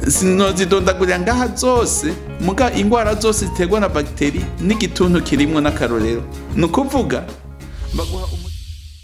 sinozidondagurira ngaha zose muga ingwara zose ziterwa na bagiteri n'igituntu kirimwo n'akarorero ni ukuvuga baguha umuti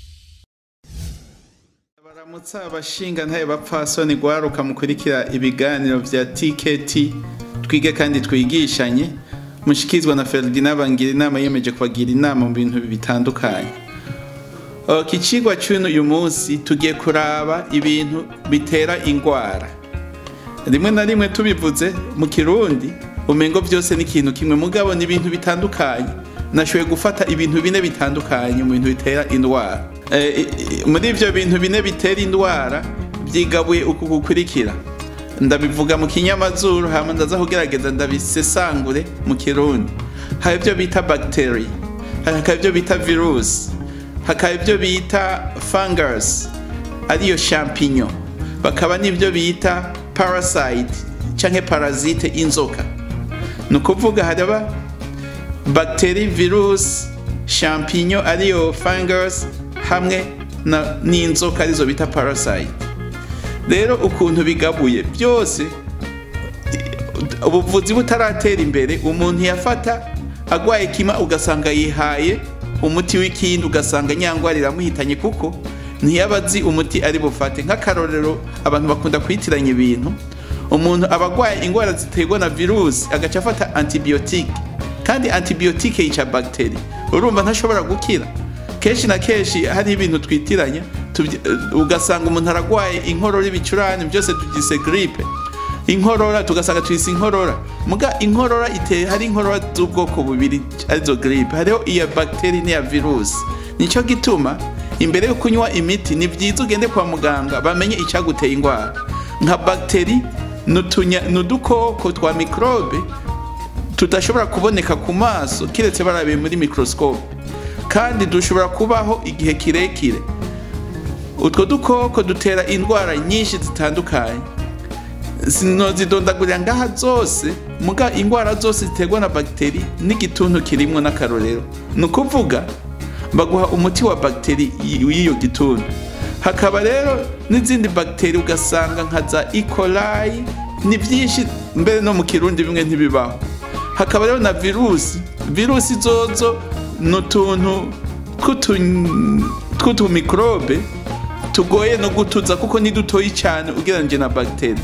baramutsa abashinga ntaye bapfasoni gwaruka mukurikira ibiganiro vya TKT twige kandi twigishanye mushikizwa na Ferdinand bangira inama yemeje kubagira inama mu bintu bitandukanye iki cigwa c'uno uyu munsi tugiye kuraba ibintu bitera ingwara rimwe na rimwe tubivuze mu kirundi umengo vyose ni ikintu kimwe mugabo ni ibintu bitandukanye nashoboye gufata ibintu bine bitandukanye mu bintu bitera indwara muri ivyo bintu bine bitera indwara vyigabuye uku gukurikira ndabivuga mu kinyamazuru hama ndaza kugerageza ndabisesangure mu kirundi hari ivyo bita bagiteri hakaba ivyo bita virusi hakaba ivyo bita fungus ariyo champignon bakaba n'ivyo bita parasite canke parasite inzoka ni ukuvuga haraba bagiteri virusi champignon ariyo fungus hamwe n'inzoka arizo bita parasite rero ukuntu bigabuye byose ubuvuzi butaratera imbere umuntu yafata agwaye kima ugasanga yihaye umuti w'ikindi ugasanga nyangwara iramuhitanye kuko ntiyaba azi umuti ari bufate nk'akarorero abantu bakunda kwitiranya ibintu umuntu aba agwaye indwara ziterwa na virusi agaca afata antibiyotike kandi antibiyotike yica bagiteri urumva ntashobora gukira kenshi na kenshi hari ibintu twitiranya ugasanga umuntu aragwaye inkorora ibicurane byose tubyise gripe inkorora tugasanga tuyise inkorora muga inkorora iteye hari inkorora z'ubwoko bubiri arizo gripe hariho iya bagiteri n'iya virusi nicyo gituma imbere yo kunywa imiti ni byiza ugende kwa muganga bamenye icyaguteye indwara nka bagiteri ni udukoko twa mikorobe tudashobora kuboneka ku maso kiretse barabiye muri mikorosikope kandi dushobora kubaho igihe kirekire utwo dukoko dutera indwara nyinshi zitandukanye sinozidondagurira ngaha zose muga indwara zose ziterwa na bagiteri n'igituntu kirimwo n'akarorero ni ukuvuga baguha umuti wa bagiteri y'iyo gituntu hakaba rero n'izindi bagiteri ugasanga nka za ikolayi ni byinshi mbere no mu kirundi bimwe ntibibaho hakaba rero na virusi virusi zozo ni utuntu tw'utumikorobe tugoye no gutuza kuko ni dutoyi cyane ugereranyije na bagiteri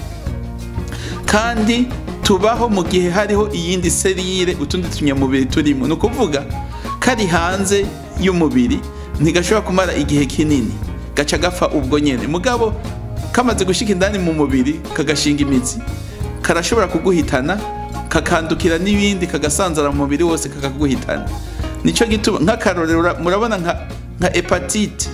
kandi tubaho mu gihe hariho iyindi serire utundi tunyamubiri turimo ni ukuvuga kari hanze y'umubiri ntigashobora kumara igihe kinini gaca gapfa ubwo nyine mugabo kamaze gushyika indani mu mubiri kagashinga imitsi karashobora kuguhitana kakandukira n'ibindi kagasanzara mu mubiri wose kakaguhitana nicyo gituma nk'akarorero murabona nka hepatite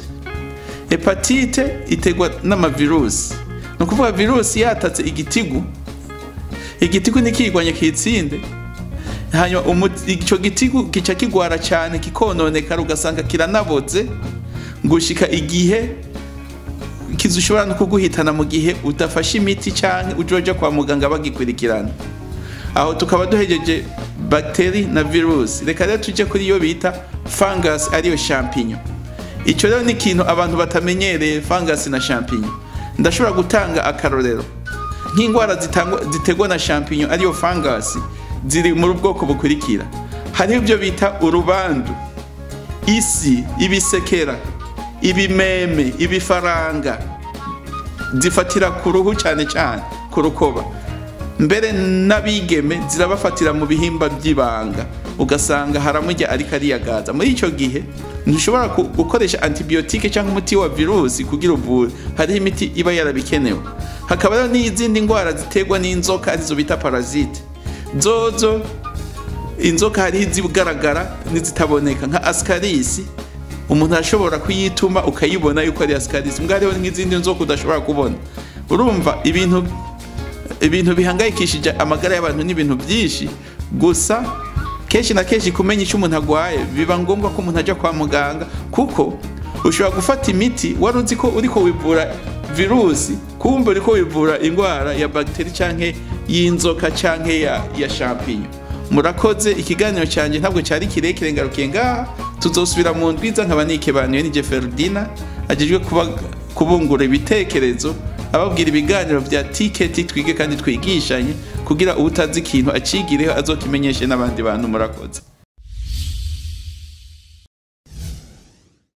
hepatite iterwa n'amavirusi ni ukuvuga virusi yatatse igitigu igitigu ntikigwanye kitsinde hanyuma icyo gitigu kica kigwara cyane kikononekara ugasanga kiranaboze gushika igihe kizushobora no kuguhitana mu gihe udafashe imiti cyangwa ujoja kwa muganga bagikurikirana aho tukaba duhejeje bagiteri na virusi reka rero tujye kuri iyo bita fungus ariyo champignon icyo rero ni ikintu abantu batamenyereye fungus na champignon ndashobora gutanga akarorero nk'indwara ziterwa na champignon ariyo fungus ziri muri bwoko bukurikira hariho ibyo bita urubandu isi ibisekera ibimeme ibifaranga zifatira ku ruhu cyane cyane ku rukoba mbere n'abigeme zirabafatira mu bihimba by'ibanga ugasanga haramujya ariko ariyagaza muri icyo gihe ntushobora gukoresha antibiyotike cyangwa umuti wa virusi kugira uvure hariho imiti iba yarabikenewe hakaba rero n'izindi ndwara ziterwa n'inzoka arizo bita parasite zozo inzoka hariho izigaragara n'izitaboneka nka asikarisi umuntu arashobora kuyituma ukayibona yuko ari asikarisi mbwa hariho n'izindi nzoka udashobora kubona urumva ibintu ibintu bihangayikishije amagara y'abantu n'ibintu byinshi gusa kenshi na kenshi kumenya icyo umuntu arwaye biba ngombwa ko umuntu ajya kwa muganga kuko ushobora gufata imiti wari uzi ko uri wivura virusi kumva uri wivura indwara ya bagiteri cyangwa y'inzoka cyangwa ya champignon murakoze ikiganiro cyanjye ntabwo cyari kirekire ngarukiye ngaha tuzosubira mu ndwiza nkaba nikebanuye n'ijye Ferdina agejwe kubungura ibitekerezo ababwira ibiganiro vya tiketi twige kandi twigishanye kugira utazi ikintu acigireho azokimenyeshe n'abandi bantu murakoze